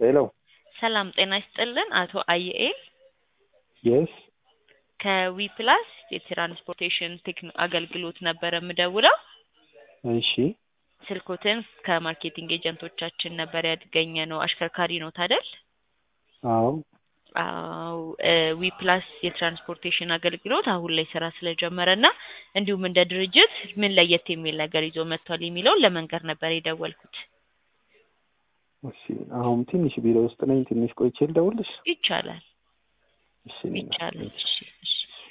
ሄሎ ሰላም ጤና ይስጥልን አቶ አየኤል የስ ከዊፕላስ የትራንስፖርቴሽን ቴክኖ አገልግሎት ነበረ የምደውለው። እሺ ስልኮትን ከማርኬቲንግ ኤጀንቶቻችን ነበር ያገኘ ነው። አሽከርካሪ ነው ታደል? አዎ አዎ ዊፕላስ የትራንስፖርቴሽን አገልግሎት አሁን ላይ ስራ ስለጀመረ እና እንዲሁም እንደ ድርጅት ምን ለየት የሚል ነገር ይዞ መጥቷል የሚለውን ለመንገር ነበር የደወልኩት። እሺ አሁን ትንሽ ቢሮ ውስጥ ነኝ። ትንሽ ቆይቼ ልደውልሽ? ይቻላል እሺ ይቻላል። እሺ እሺ